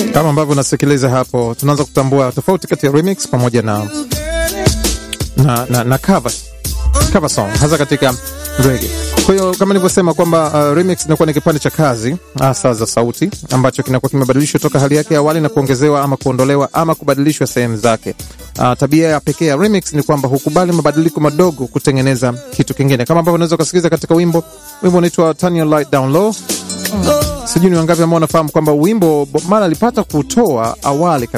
Kama ambavyo unasikiliza hapo, tunaanza kutambua tofauti kati ya remix pamoja na na, na, na cover, cover song hasa katika reggae. Kwa hiyo kama nilivyosema kwamba uh, remix inakuwa ni kipande cha kazi hasa za sauti ambacho kinakuwa kimebadilishwa toka hali yake ya awali na kuongezewa ama kuondolewa ama kubadilishwa sehemu zake. Uh, tabia ya pekee ya remix ni kwamba hukubali mabadiliko madogo kutengeneza kitu kingine, kama ambavyo unaweza ukasikiliza katika wimbo. Wimbo unaitwa Turn Your Light Down Low. Sijui ni wangapi ambao wanafahamu kwamba wimbo Bob Marley alipata kutoa awali kabisa